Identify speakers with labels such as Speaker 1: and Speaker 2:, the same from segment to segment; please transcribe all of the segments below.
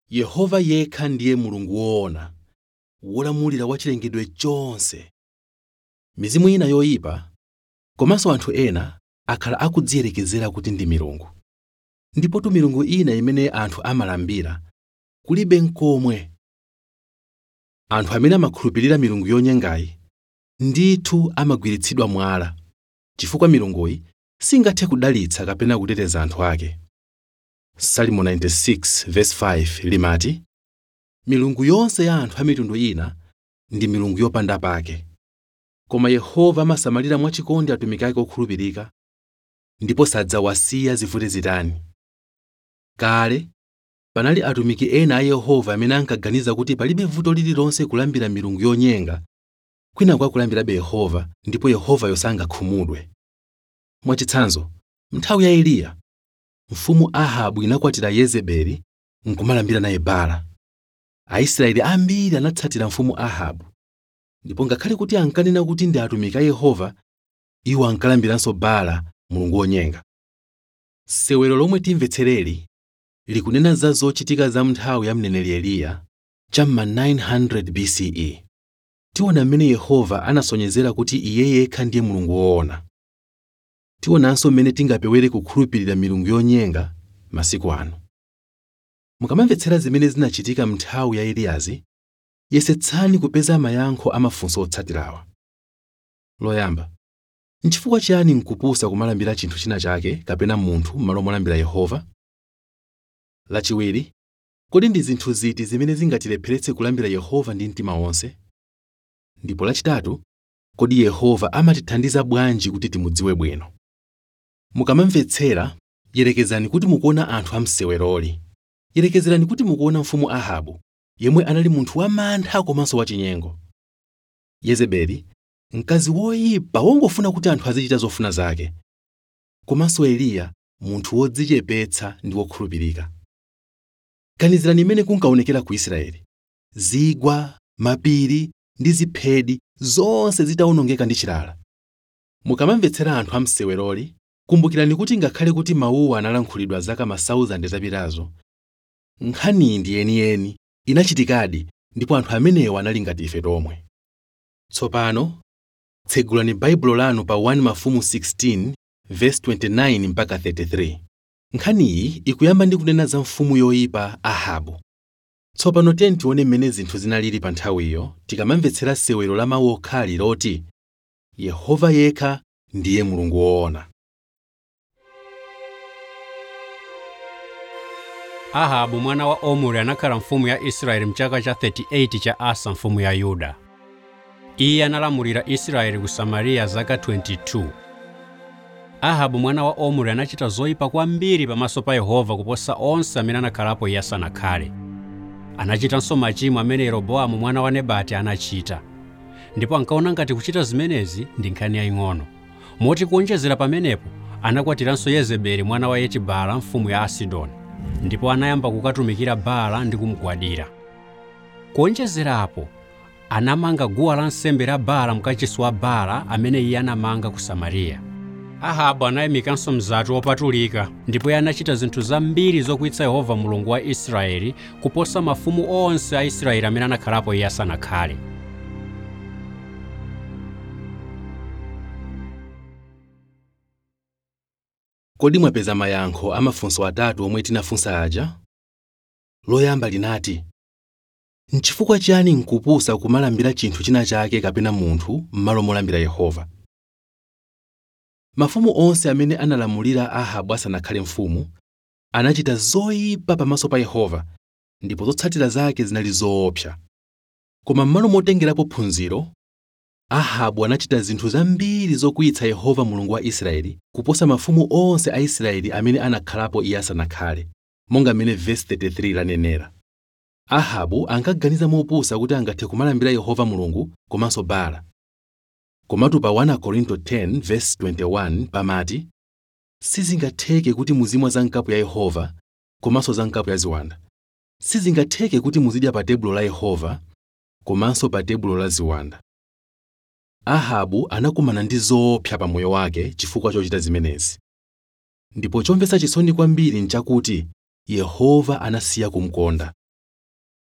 Speaker 1: yehova yekha ndiye mulungu woona wolamulira wa chilengedwe chonse mizimu ina yoyipa komanso anthu ena akhala akudziyerekezera kuti ndi milungu ndipotu milungu ina imene anthu amalambira kulibe n'komwe anthu amene amakhulupirira milungu yonyengayi ndithu amagwiritsidwa mwala chifukwa milunguyi singathe kudalitsa kapena kuteteza anthu ake salimo 96:5 limati milungu yonse ya anthu a mitundu ina ndi milungu yopanda pake koma yehova amasamalira mwachikondi atumiki ake okhulupirika ndipo sadzawasiya zivute zitani kale panali atumiki ena a yehova amene ankaganiza kuti palibe vuto lililonse kulambira milungu yonyenga kwina kwakulambirabe yehova ndipo yehovayo sangakhumudwe mwachitsanzo nthawi ya eliya mfumu ahabu inakwatira yezebeli nkumalambira naye baala aisraeli ambiri anatsatira mfumu ahabu ndipo ngakhale kuti ankanena kuti ndi atumiki a yehova iwo ankalambiranso baala mulungu wonyenga sewero lomwe timvetsereli likunena za zochitika za nthawi ya mneneri eliya cham'ma 900 bce tiona mmene yehova anasonyezera kuti iye yekha ndiye mulungu woona tionanso mmene tingapewere kukhulupirira milungu yonyenga masiku ano mukamamvetsera zimene zinachitika m'nthawi ya eliyazi yesetsani kupeza mayankho a mafunso otsatirawa loyamba nchifukwa chiyani nkupusa kumalambira chinthu china chake kapena munthu m'malo molambira yehova lachiwiri kodi ndi zinthu ziti zimene zingatilepheretse kulambira yehova ndi mtima wonse ndipo lachitatu kodi yehova amatithandiza bwanji kuti timudziwe bwino mukamamvetsera yerekezani kuti mukuona anthu amseweroli yerekezerani kuti mukuona mfumu ahabu yemwe anali munthu wamantha komanso wachinyengo yezebeli mkazi woyipa wongofuna kuti anthu azichita zofuna zake komanso eliya munthu wodzichepetsa ndi wokhulupirika ganizirani imene kunkaonekera ku israeli zigwa mapiri ndi ziphedi zonse zitawonongeka ndi chilala mukamamvetsera anthu amseweroli kumbukirani kuti ngakhale kuti mawuwa analankhulidwa zaka masauzande zapitazo nkhaniyi ndi yeniyeni inachitikadi ndipo anthu amenewa anali ngati ife tomwe tsopano tsegulani baibulo lanu pa 1 mafumu 16 verse 29 mpaka 33 nkhaniyi ikuyamba ndi kunena za mfumu yoyipa ahabu tsopano tiyeni tione mmene zinthu zinalili pa nthawiyo tikamamvetsera sewero la mawu okhali loti yehova yekha ndiye mulungu woona
Speaker 2: ahabu mwana wa omuri anakhala mfumu ya israeli mchaka cha 38 cha asa mfumu ya yuda iye analamulira israeli ku samariya zaka 22 ahabu mwana wa omuri anachita zoyipa kwambiri pamaso pa yehova kuposa onse amene anakhalapo iye asanakhale anachitanso machimo amene yeroboamu mwana wa nebati anachita ndipo ankaona ngati kuchita zimenezi ndi nkhani yaying'ono moti kuonjezera pamenepo anakwatiranso yezebeli mwana wa yetibaala mfumu ya asidoni ndipo anayamba kukatumikira baala ndi kumugwadira kuonjezerapo anamanga guwa lansembe la baala mkachisi wa baala amene iye anamanga ku samariya ahabu anayimikanso mzati wopatulika ndipo iye anachita zinthu zambiri zokwitsa yehova mulungu wa israeli kuposa mafumu onse a israeli amene anakhalapo iye asanakhale
Speaker 1: kodi mwapeza mayankho a mafunso atatu omwe tinafunsa aja loyamba linati nchifukwa chiyani nkupusa kumalambira chinthu china chake kapena munthu m'malo molambira yehova mafumu onse amene analamulira ahabu asanakhale mfumu anachita zoyipa pamaso pa yehova ndipo zotsatira zake zinali zoopsa koma m'malo motengerapo phunziro ahabu anachita zinthu zambiri zokwiyitsa yehova mulungu wa israeli kuposa mafumu onse a israeli amene anakhalapo iye asanakhale monga mmene vesi 33 lanenera ahabu ankaganiza mopusa kuti angathe kumalambira yehova mulungu komanso baala komatu pa 1 korinto 10 vesi 21 pamati sizingatheke kuti muzimwa za nkapu ya yehova komanso za nkapu ya ziwanda sizingatheke kuti muzidya pa tebulo la yehova komanso pa tebulo la ziwanda ahabu anakumana ndi zoopsa pa moyo wake chifukwa chochita zimenezi ndipo chomvetsa chisoni kwambiri nchakuti yehova anasiya kumkonda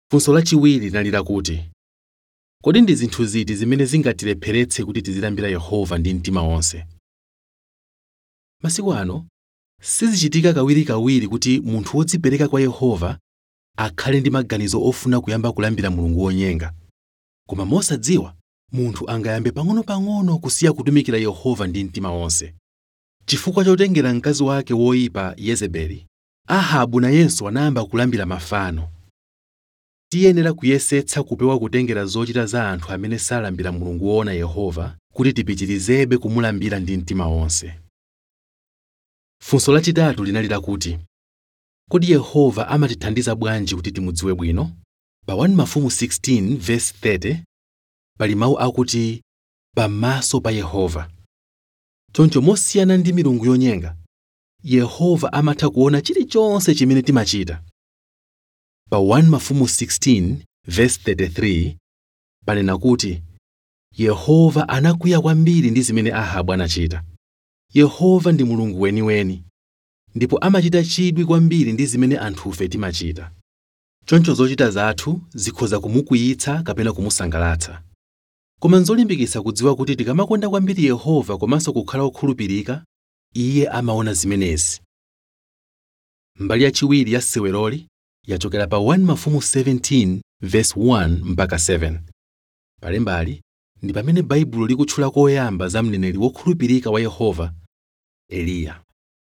Speaker 1: funso lachiwiri linali lakuti kodi ndi zinthu ziti zimene zingatilepheretse kuti tizilambira yehova ndi mtima wonse masiku ano sizichitika kawirikawiri kuti munthu wodzipereka kwa yehova akhale ndi maganizo ofuna kuyamba kulambira mulungu wonyenga koma mosadziwa munthu angayambe pang'ono-pang'ono kusiya kutumikira yehova ndi mtima wonse chifukwa chotengera mkazi wake woyipa yezebeli ahabu nayenso anayamba kulambira mafano tiyenera kuyesetsa kupewa kutengera zochita za anthu amene salambira mulungu woona yehova kuti tipitirizebe kumulambira ndi mtima wonse funso lachitatu linali lakuti kodi yehova amatithandiza bwanji kuti timudziwe bwino pa 1 mafumu 16 verse 30 pali mawu akuti pamaso pa yehova choncho mosiyana ndi milungu yonyenga yehova amatha kuona chilichonse chimene timachita pa 1 mafumu 16 verse 33 panena kuti yehova anakwiya kwambiri ndi zimene ahabu anachita yehova ndi mulungu weniweni ndipo amachita chidwi kwambiri ndi zimene anthufe timachita choncho zochita zathu zikhoza kumukwiyitsa kapena kumusangalatsa koma nzolimbikitsa kudziwa kuti tikamakonda kwambiri yehova komanso kukhala okhulupirika iye amaona zimenezi mbali yachiwiri ya seweroli yachokera pa 1 mafumu 17 verse 1 mpaka 7 palembali ndi pamene baibulo likutchula koyamba za mneneri wokhulupirika wa yehova eliya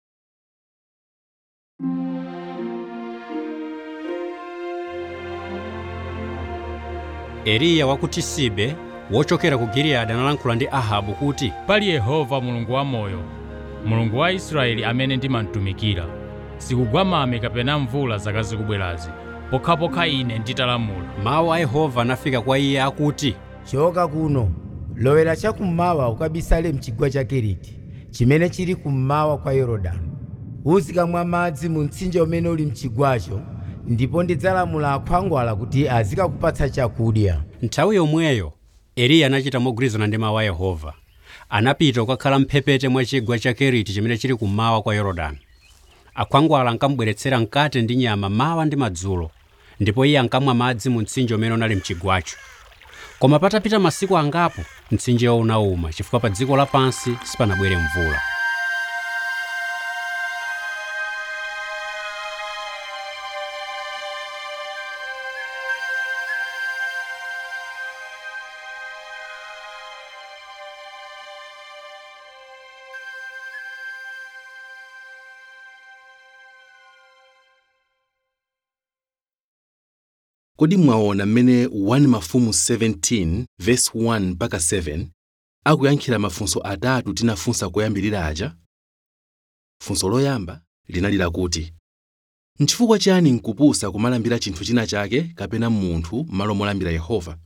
Speaker 2: eliya wa ku tisibe wochokera ku giliyadi analankhula ndi ahabu kuti
Speaker 3: pali yehova mulungu wamoyo mulungu wa israeli amene ndimamtumikira sikugwa mame kapena mvula zaka zikubwerazi pokhapokha ine nditalamula
Speaker 2: mawu a yehova anafika kwa iye akuti
Speaker 4: choka kuno lowera chakummawa ukabisale mchigwa cha keriti chimene chili kummawa kwa yorodani uzikamwa madzi mu mtsinje umene uli mchigwacho ndipo ndidzalamula akhwangwala kuti azikakupatsa chakudya
Speaker 2: nthawi yomweyo eliya anachita mogwirizana ndi mawu a yehova anapita kukakhala mphepete mwa chigwa cha keriti chimene chili kummawa kwa yorodani akhwangwala ankamubweretsera mkate ndi nyama mawa ndi madzulo ndipo iye ankamwa madzi mu mtsinje umene unali mchigwacho koma patapita masiku angapo mtsinjewo unawuma chifukwa pa dziko lapansi sipanabwere mvula
Speaker 1: kodi mwaona mmene 1 mafumu 17 verse 1 mpaka 7 akuyankhira mafunso atatu tinafunsa koyambirira aja funso loyamba linali lakuti nchifukwa chani nkupusa kumalambira chinthu china chake kapena munthu m'malo molambira yehova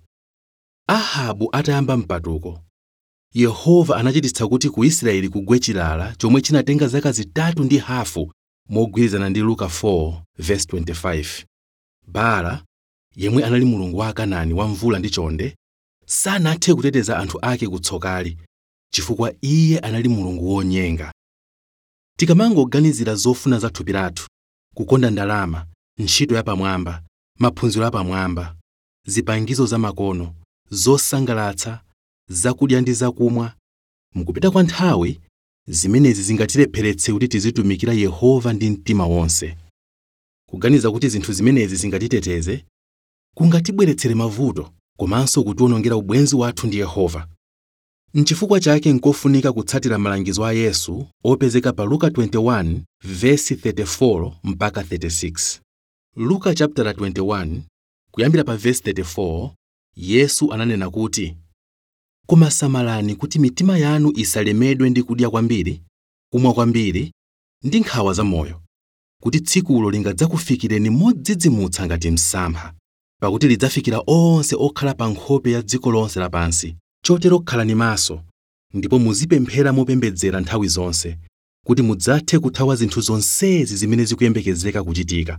Speaker 1: ahabu atayamba mpatuko yehova anachititsa kuti ku israeli kugwe chilala chomwe chinatenga zaka zitatu ndi hafu mogwirizana ndi luka 4 verse 25 baala yemwe anali mulungu wa akanani wa mvula ndi chonde sanathe kuteteza anthu ake kutsokali chifukwa iye anali mulungu wonyenga tikamangoganizira zofuna za thupi lathu kukonda ndalama ntchito yapamwamba maphunziro apamwamba zipangizo zamakono zosangalatsa zakudya ndi zakumwa mukupita kwa nthawi zimenezi zingatilepheretse kuti tizitumikira yehova ndi mtima wonse kuganiza kuti zinthu zimenezi zingatiteteze kungatibweretsere mavuto komanso kutiwonongera ubwenzi wathu ndi yehova nchifukwa chake nkofunika kutsatira malangizo a yesu opezeka pa luka 21 vesi 34 mpaka 36 luka chapter 21 kuyambira pa vesi 34 yesu ananena kuti koma samalani kuti mitima yanu isalemedwe ndi kudya kwambiri kumwa kwambiri ndi nkhawa zamoyo kuti tsikulo lingadzakufikireni modzidzimutsa ngati msampha pakuti lidzafikira onse okhala pa nkhope ya dziko lonse lapansi chotero khalani maso ndipo muzipemphera mopembedzera nthawi zonse kuti mudzathe kuthawa zinthu zonsezi zimene zikuyembekezeka kuchitika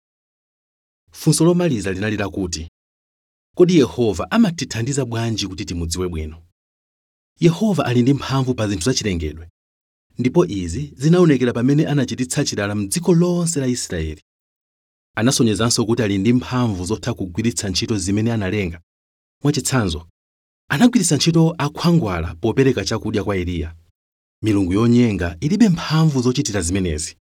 Speaker 1: funso lomaliza linali lakuti kodi yehova amatithandiza bwanji kuti timudziwe bwino yehova ali ndi mphamvu pa zinthu zachilengedwe ndipo izi zinaonekera pamene anachititsa chilala m'dziko lonse la israeli anasonyezanso kuti ali ndi mphamvu zotha kugwiritsa ntchito zimene analenga mwachitsanzo anagwiritsa ntchito akhwangwala popereka chakudya kwa eliya milungu yonyenga ilibe mphamvu zochitira zimenezi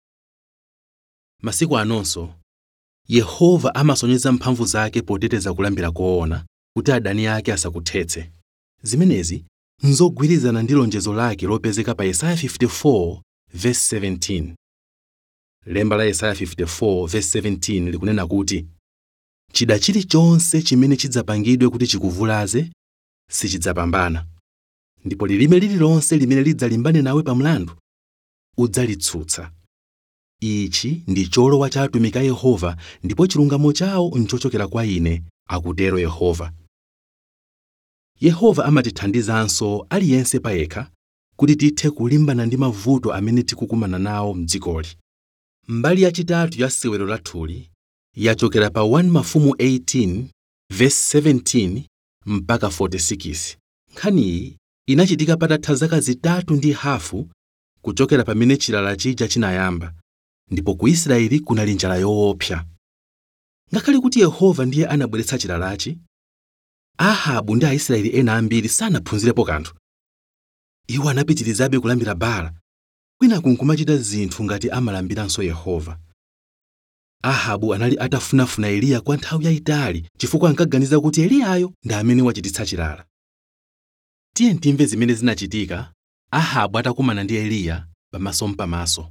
Speaker 1: masiku anonso yehova amasonyeza mphamvu zake poteteza kulambira koona kuti adani ake asakuthetse zimenezi nzogwirizana ndi lonjezo lake lopezeka pa yesaya 54 verse 17 lemba la yesaya 54 verse 17 likunena kuti chida chilichonse chimene chidzapangidwe kuti chikuvulaze sichidzapambana ndipo lilime lililonse limene lidzalimbane nawe pa mlandu udzalitsutsa ichi ndi cholowa cha atumiki a yehova ndipo chilungamo chawo nchochokera kwa ine akutero yehova yehova amatithandizanso aliyense payekha kuti tithe kulimbana ndi mavuto amene tikukumana nawo m'dzikoli mbali yachitatu ya sewero lathuli yachokera pa 1 mafumu 18 verse 17 mpaka 46 nkhaniyi inachitika patatha zaka zitatu ndi hafu kuchokera pamene chilala chija chinayamba ndipo ku israeli kunali njala yoopsa ngakhale kuti yehova ndiye anabweretsa chilalachi ahabu ndi aisraeli ena ambiri sanaphunzirepo kanthu iwo anapitirizabe kulambira baala kwinaku nkumachita zinthu ngati amalambiranso yehova ahabu anali atafunafuna eliya kwa nthawi yayitali chifukwa ankaganiza kuti eliyayo ndi amene wachititsa chilala tiye timve zimene zinachitika ahabu atakumana ndi eliya pamaso mpamaso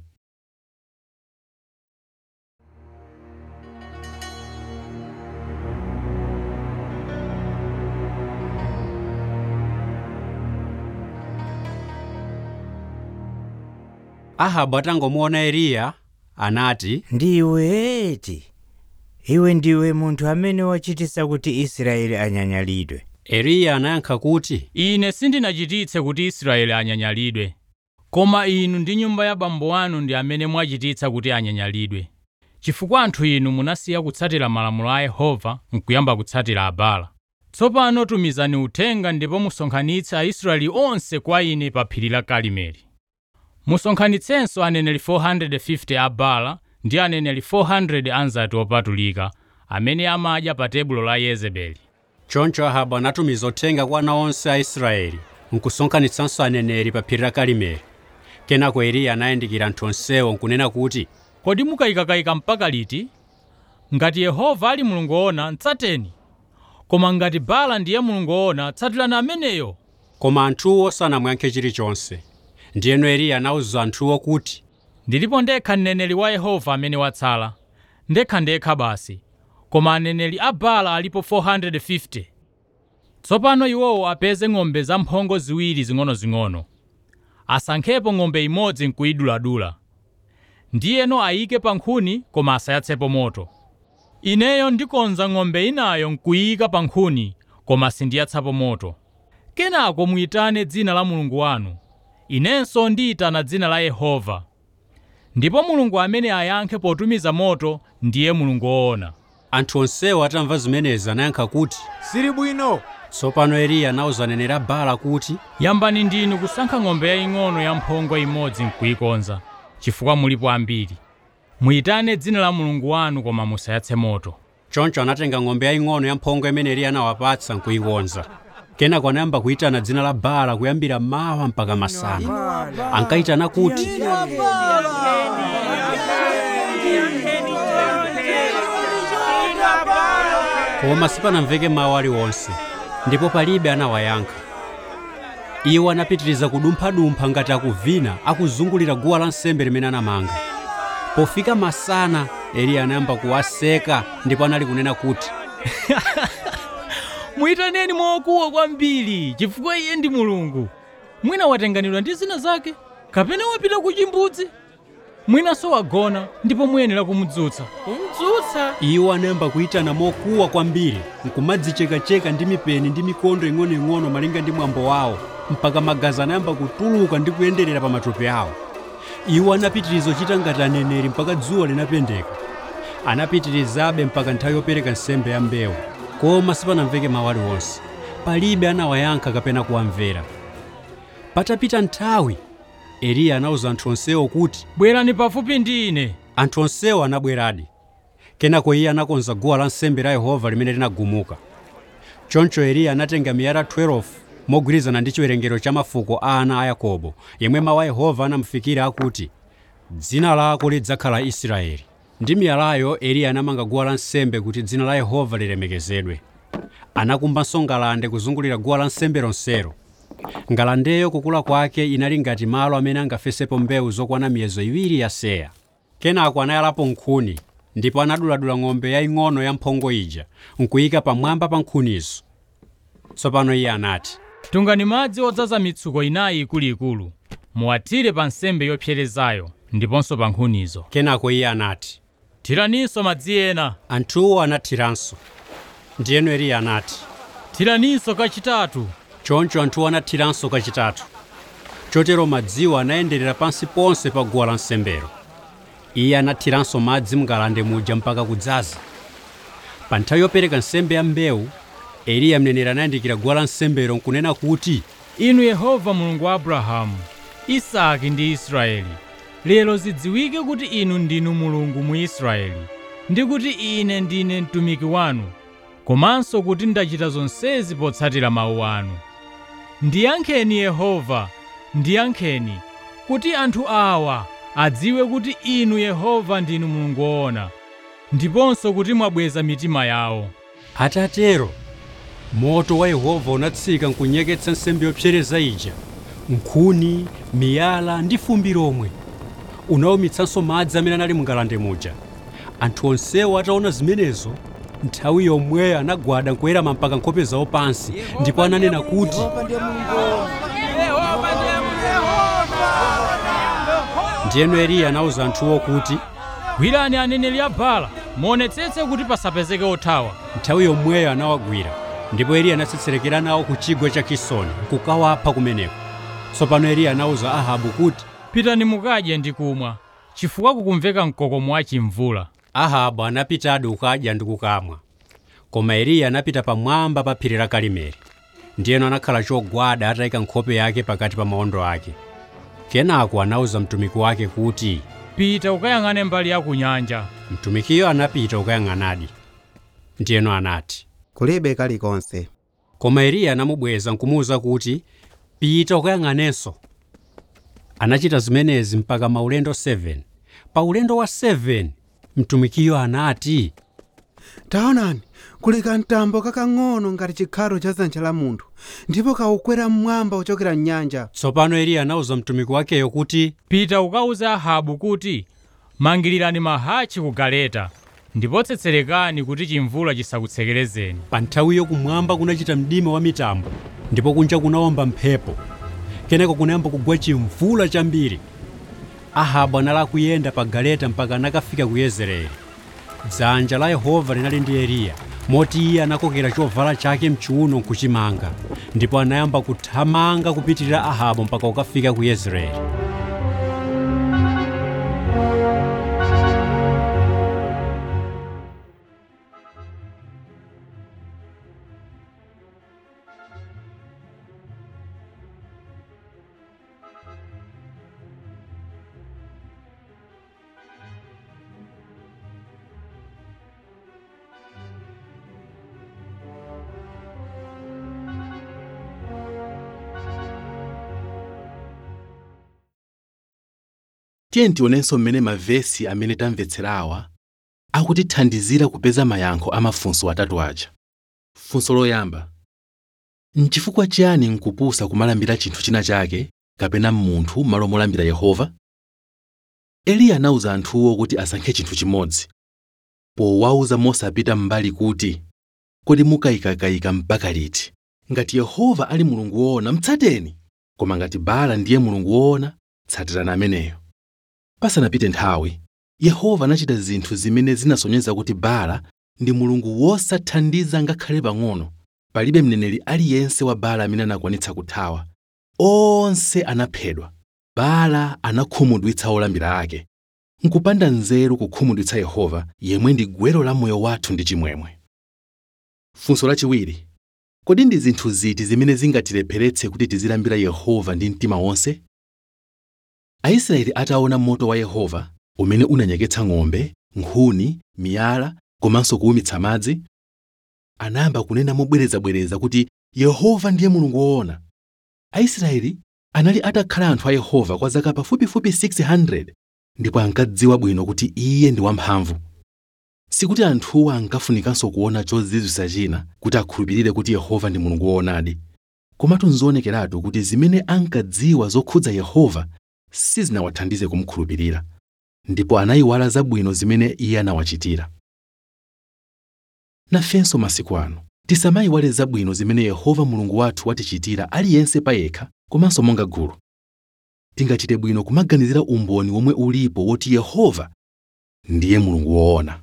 Speaker 2: ahabu atangomuona eliya anati
Speaker 5: ndiwe eti iwe ndiwe munthu amene wachititsa kuti israeli anyanyalidwe
Speaker 2: eliya anayankha kuti
Speaker 3: ine sindinachititse kuti israeli anyanyalidwe koma inu ndi nyumba ya bambo anu ndi amene mwachititsa kuti anyanyalidwe chifukwa anthu inu munasiya kutsatira malamulo a yehova nkuyamba kutsatira abala tsopano tumizani uthenga ndipo musonkhanitse aisraeli onse kwa ine pa phiri la karimeli musonkhanitsenso aneneri 450 a bala ndi aneneri 400 anzati opatulika amene amadya pa tebulo la yezebeli
Speaker 2: choncho ahabu anatumiza uthenga kwa ana onse a israeli nkusonkhanitsanso aneneri pa phiri la karimeli kenako eliya anayandikira anthu onsewo nkunena kuti
Speaker 3: kodi mukayikakayika mpaka liti ngati yehova ali mulungu woona tsateni koma ngati bala ndiye mulungu woona tsatirani ameneyo
Speaker 2: koma anthuwo sanamuyankhe chilichonse ndiyeno eliya anawuza anthuwo kuti
Speaker 3: ndilipo ndekha mneneri wa yehova amene watsala ndekhandekha basi koma aneneri a bala alipo 450 tsopano iwowo apeze ng'ombe zamphongo ziwiri zing'onozing'ono asankhepo ng'ombe imodzi nkuyiduladula ndiyeno ayike pa nkhuni koma asayatsepo moto ineyo ndikonza ng'ombe inayo nkuyika pa nkhuni koma sindiyatsapo moto kenako muyitane dzina la mulungu wanu inenso ndiyitana dzina la yehova ndipo mulungu amene ayankhe potumiza moto ndiye mulungu woona
Speaker 2: anthu onsewo atamva zimenezi anayankha kuti
Speaker 6: sili bwino
Speaker 2: tsopano eliya anawuza aneneri a bala kuti
Speaker 3: yambani ndinu kusankha ng'ombe yaying'ono yamphongo imodzi nkuyikonza chifukwa mulipo ambiri muyitane dzina la mulungu wanu koma musayatse moto
Speaker 2: choncho anatenga ng'ombe yaying'ono yamphongo imene eliya anawapatsa nkuyikonza kenako anayamba kuyitana dzina la bala kuyambira mawa mpaka masana ankayitana kuti koma sipanamveke mawu aliwonse ndipo palibe anawayankha iwo anapitiriza kudumphadumpha ngati akuvina akuzungulira guwa lansembe limene anamanga pofika masana eliya anayamba kuwaseka ndipo anali kunena kuti
Speaker 3: muyitaneni mokuwa kwambiri chifukwa iye ndi mulungu mwina watenganidwa ndi zina zake kapena wapita ku chimbudzi mwinanso wagona ndipo muyenera kumudzutsa
Speaker 6: kumdzutsa
Speaker 2: iwo anayamba kuyitana mokuwa kwambiri nkumadzichekacheka ndi mipeni ndi mikondo ing'onoing'ono malinga ndi mwambo wawo mpaka magazi anayamba kutuluka ndi kuyenderera pa matupi awo iwo anapitiriza kuchita ngati aneneri mpaka dzuwa linapendeka anapitirizabe mpaka nthawi yopereka nsembe ya mbewu koma sipanamveke mawu aliwonse palibe anawayankha kapena kuwamvera patapita nthawi eliya anawuza anthu onsewo kuti
Speaker 3: bwerani pafupi ndi ine
Speaker 2: anthu onsewo anabweradi kenako iye anakonza guwa lansembe la yehova limene linagumuka choncho eliya anatenga miyala 12 mogwirizana ndi chiwerengero cha mafuko a ana a yakobo yemwe mawu a yehova anamufikira akuti dzina lako lidzakhala israeli ndi miyalayo eliya anamanga guwa lansembe kuti dzina la yehova lilemekezedwe anakumbanso ngalande kuzungulira guwa lansembe lonselo ngalandeyo kukula kwake inali ngati malo amene angafesepo mbewu zokwana miyezo iwiri ya seya kenako anayalapo nkhuni ndipo anaduladula ng'ombe yaying'ono ya mphongo ija nkuyika pamwamba pa nkhunizo tsopano iye anati
Speaker 3: tungani madzi odzaza mitsuko inayi ikuluikulu muwathire pa nsembe yopserezayo ndiponso pa nkhunizo
Speaker 2: kenako iye anati
Speaker 3: thiraninso madzi ena
Speaker 2: anthuwo anathiranso ndiyeno eliya anati
Speaker 3: thiraninso kachitatu
Speaker 2: choncho anthuwo anathiranso kachitatu chotero madziwo anayenderera pansi ponse pa guwa lansembelo iye anathiranso madzi mngalande muja mpaka kudzaza pa nthawi yopereka nsembe ya mbewu eliya mneneri anayandikira guwa lansembelo nkunena kuti
Speaker 3: inu yehova mulungu wa abrahamu isaki ndi israeli lero zidziwike kuti inu ndinu mulungu mu israeli ndi kuti ine ndine mtumiki wanu komanso kuti ndachita zonsezi potsatira mawu anu ndiyankheni yehova ndiyankheni kuti anthu awa adziwe kuti inu yehova ndinu mulungu woona ndiponso kuti mwabweza mitima yawo
Speaker 2: atatero moto wa yehova unatsika nkunyeketsa nsembe yopsereza ija nkhuni miyala ndi fumbi lomwe unawumitsanso madzi amene anali mungalande muja anthu onsewo ataona zimenezo nthawi yomweyo anagwada nkuwerama mpaka nkhope zawo pansi ndipo ananena kuti ndiyeno eliya anawuza anthuwo kuti
Speaker 3: gwirani aneneri a Baala muonetsetse kuti pasapezeke othawa
Speaker 2: nthawi yomweyo anawagwira ndipo eliya anatsetserekera nawo ku chigwa cha kisoni nkukawapha kumeneko tsopano eliya anawuza ahabu kuti
Speaker 3: pitani mukadye ndi kumwa chifukwa kukumveka mkokomo wa chimvula
Speaker 2: ahabu anapitadi kukadya ndi kukamwa koma eliya anapita pamwamba pa phiri la karimeli ndiyeno anakhala chogwada atayika nkhope yake pakati pa mawondo ake kenako anawuza mtumiki wake kuti
Speaker 3: pita ukayang'ane mbali ya ku nyanja
Speaker 2: mtumikiyo anapita kukayang'anadi ndiyeno anati
Speaker 7: kulibe kalikonse
Speaker 2: koma eliya anamubweza nkumuwuza kuti pita ukayang'anenso anachita zimenezi mpaka maulendo 7 pa ulendo wa 7 mtumikiyo anati
Speaker 7: taonani kuli kamtambo kakang'ono ngati chikhatho cha dzanja la munthu ndipo kaukwera mmwamba kuchokera mnyanja
Speaker 2: tsopano eliya anawuza mtumiki wakeyo kuti
Speaker 3: pita ukawuze ahabu kuti mangilirani mahachi ku galeta ndipo tsetserekani kuti chimvula chisakutsekerezeni
Speaker 2: pa nthawiyo kumwamba kunachita mdima wa mitambo ndipo kunja kunawomba mphepo kenako kunayamba kugwa chimvula chambiri ahabu anali akuyenda pa galeta mpaka anakafika ku yezereeli dzanja la yehova linali ndi eliya moti iye anakokera chovala chake mchiuno nkuchimanga ndipo anayamba kuthamanga kupitirira ahabu mpaka kukafika ku yezereeli
Speaker 1: tiye tionenso mmene mavesi amene tamvetserawa akutithandizira kupeza mayankho a mafunso atatu aja funso loyamba nchifukwa chiyani nkupusa kumalambira chinthu china chake kapena munthu m'malo molambira yehova eliya anawuza anthuwo kuti asankhe chinthu chimodzi powawuza mosapita m'mbali kuti kodi mukayikakayika mpaka liti ngati yehova ali mulungu woona mtsateni koma ngati baala ndiye mulungu woona tsatirani ameneyo pasanapite nthawi yehova anachita zinthu zimene zinasonyeza kuti baala ndi mulungu wosathandiza ngakhale pang'ono palibe mneneri aliyense wa baala amene anakwanitsa kuthawa onse anaphedwa baala anakhumudwitsa olambira ake nkupanda nzeru kukhumudwitsa yehova yemwe ndi gwero la moyo wathu ndi chimwemwe funso lachiwiri kodi ndi zinthu ziti zimene zingatilepheretse kuti tizilambira yehova ndi mtima wonse aisraeli ataona moto wa yehova umene unanyeketsa ng'ombe nkhuni miyala komanso kuwumitsa madzi anayamba kunena mobwerezabwereza kuti yehova ndiye mulungu woona aisraeli anali atakhala anthu a yehova kwa zaka pafupifupi 600 ndipo ankadziwa bwino kuti iye ndi wamphamvu sikuti anthuwa ankafunikanso kuona chozizwisa china kuti akhulupirire kuti yehova ndi mulungu woonadi komatu nzonekeratu kuti zimene ankadziwa zokhudza yehova sizinawathandize kumukhulupirira ndipo anayiwala zabwino zimene iye anawachitira nafenso masiku ano tisamayiwale zabwino zimene yehova mulungu wathu watichitira aliyense payekha komanso monga gulu tingachite bwino kumaganizira umboni womwe ulipo woti yehova ndiye mulungu woona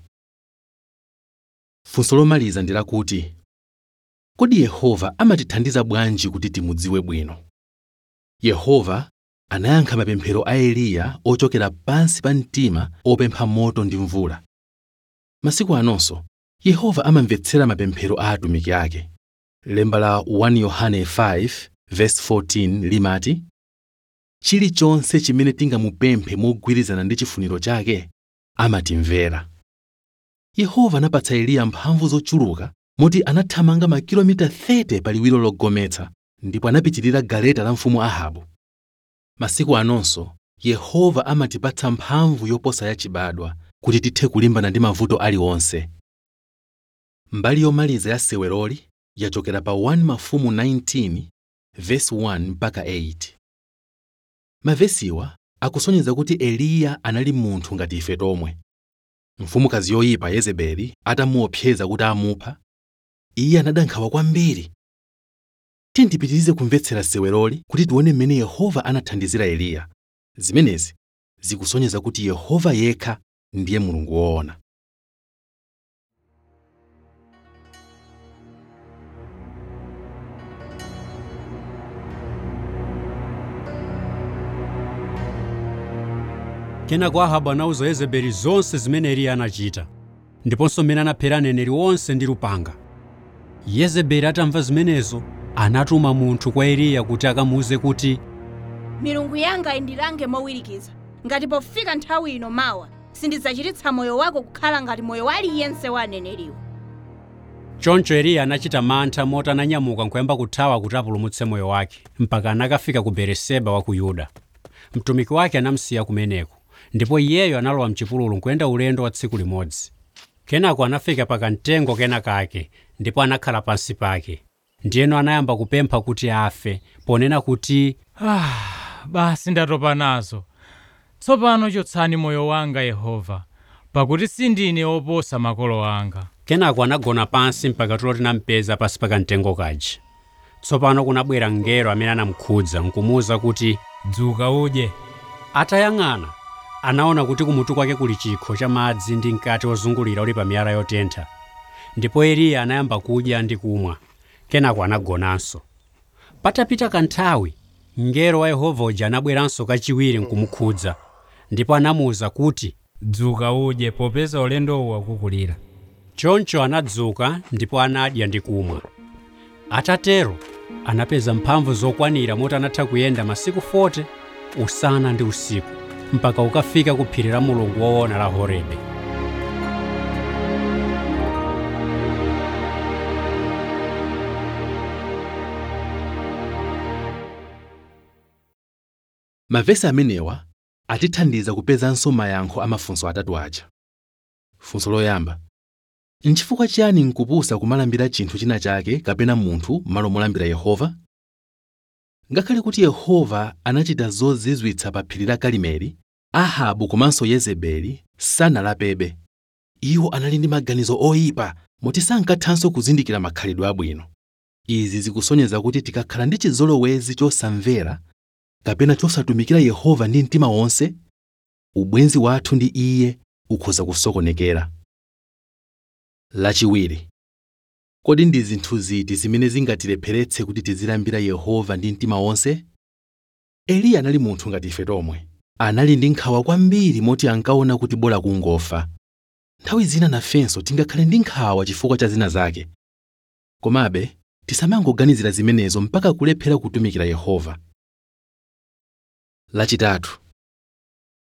Speaker 1: funso lomaliza ndi lakuti kodi yehova amatithandiza bwanji kuti timudziwe bwino yehova anayankha mapemphero a eliya ochokera pansi pa mtima opempha moto ndi mvula masiku anonso yehova amamvetsera mapemphero a atumiki ake lemba la 1 yohane 5 verse 14 limati chilichonse chimene tingamupemphe mogwirizana ndi chifuniro chake amatimvera yehova anapatsa eliya mphamvu zochuluka moti anathamanga makilomita 30 pa liwiro logometsa ndipo anapitirira galeta la mfumu ahabu masiku anonso yehova amatipatsa mphamvu yoposa yachibadwa kuti tithe kulimbana ndi mavuto aliwonse mbali yomaliza ya seweroli yachokera pa 1 mafumu 19 verse 1 mpaka 8 mavesiwa akusonyeza kuti eliya anali munthu ngati ife tomwe mfumukazi yoyipa yezebeli atamuopseza kuti amupha iye anadandaula kwambiri tiyendipitirize kumvetsera seweroli kuti tione mmene yehova anathandizira eliya zimenezi zikusonyeza kuti yehova yekha ndiye mulungu woona
Speaker 2: kenako ahabu anawuza yezebeli zonse zimene eliya anachita ndiponso mmene anaphera aneneri onse ndi lupanga yezebeli atamva zimenezo anatuma munthu kwa eliya kuti akamuwuze kuti
Speaker 8: milungu yanga indilange mowirikiza ngati pofika nthawi ino mawa sindidzachititsa moyo wako kukhala ngati moyo wa aliyense wa aneneriwo
Speaker 2: choncho eliya anachita mantha moti ananyamuka nkuyamba kuthawa kuti apulumutse moyo wake mpaka anakafika ku bereseba wa ku yuda mtumiki wake anamsiya kumeneko ndipo iyeyo analowa mchipululu nkuyenda ulendo wa tsiku limodzi kenako anafika pa kamtengo kena kake ndipo anakhala pansi pake ndiyeno anayamba kupempha kuti afe ponena kuti
Speaker 3: ah, basi ndatopa nazo tsopano chotsani moyo wanga yehova pakuti sindine oposa makolo anga
Speaker 2: kenako anagona pansi mpaka tulo tinampeza pansi pa kamtengo kaja tsopano kunabwera mngelo amene anamukhudza nkumuwuza kuti
Speaker 3: dzuka udye
Speaker 2: atayang'ana anaona kuti kumutu kwake kuli chikho cha madzi ndi mkate wozungulira uli pa miyala yotentha ndipo eliya anayamba kudya ndi kumwa kenako anagonanso patapita kanthawi mngelo wa yehova uja anabweranso kachiwiri nkumukhudza ndipo anamuwuza kuti
Speaker 3: dzuka udye popeza ulendowu wakukulira
Speaker 2: choncho anadzuka ndipo anadya ndi kumwa atatero anapeza mphamvu zokwanira moti anatha kuyenda masiku 40 usana ndi usiku mpaka ukafika ku phiri la mulungu woona la horebe
Speaker 1: mavesi amenewa atithandiza kupezanso mayankho a mafunso atatu aja funso loyamba nchifukwa chiyani nkupusa kumalambira chinthu china chake kapena munthu malo molambira yehova ngakhale kuti yehova anachita zozizwitsa pa phiri la karimeli ahabu komanso yezebeli sanalapebe iwo anali ndi maganizo oyipa moti sankathanso kuzindikira makhalidwe abwino izi zikusonyeza kuti tikakhala ndi chizolowezi chosamvera kapena chosatumikira yehova ndi mtima wonse ubwenzi wathu ndi iye ukhoza kusokonekera lachiwiri kodi ndi zinthu ziti zimene zingatilepheretse kuti tizilambira yehova ndi mtima wonse eliya anali munthu ngati ife tomwe anali ndi nkhawa kwambiri moti ankaona kuti bola kungofa nthawi zina nafenso tingakhale ndi nkhawa chifukwa cha zina zake komabe tisamangoganizira zimenezo mpaka kulephera kutumikira yehova lachitatu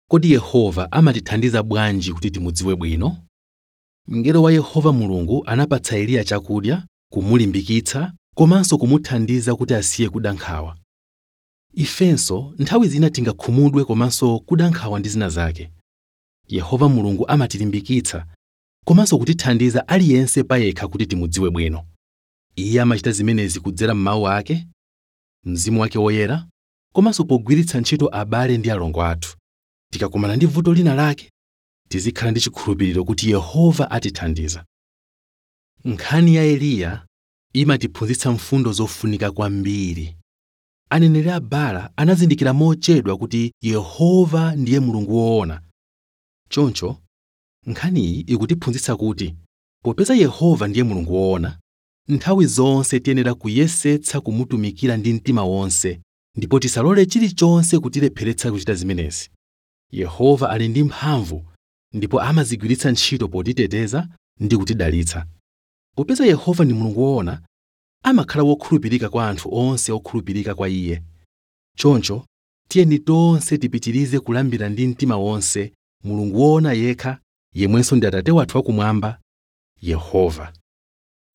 Speaker 1: kodi yehova amatithandiza bwanji kuti timudziwe bwino mngelo wa yehova mulungu anapatsa eliya chakudya kumulimbikitsa komanso kumuthandiza kuti asiye kuda nkhawa ifenso nthawi zina tingakhumudwe komanso kuda nkhawa ndi zina zake yehova mulungu amatilimbikitsa komanso kutithandiza aliyense payekha kuti timudziwe bwino iye amachita zimenezi kudzera m'mawu ake mzimu wake woyera komanso pogwiritsa ntchito abale ndi alongo athu tikakumana ndi vuto lina lake tizikhala ndi chikhulupiriro kuti yehova atithandiza nkhani ya eliya imatiphunzitsa mfundo zofunika kwambiri aneneri a baala anazindikira mochedwa kuti yehova ndiye mulungu woona choncho nkhaniyi ikutiphunzitsa kuti popeza yehova ndiye mulungu woona nthawi zonse tiyenera kuyesetsa kumutumikira ndi mtima wonse ndipo tisalole chilichonse kutilepheretsa kuchita zimenezi yehova ali ndi mphamvu ndipo amazigwiritsa ntchito potiteteza ndi kutidalitsa popeza yehova ndi mulungu woona amakhala wokhulupirika kwa anthu onse okhulupirika kwa iye choncho tiyeni tonse tipitirize kulambira ndi mtima wonse mulungu woona yekha yemwenso ndi atate wathu wakumwamba yehova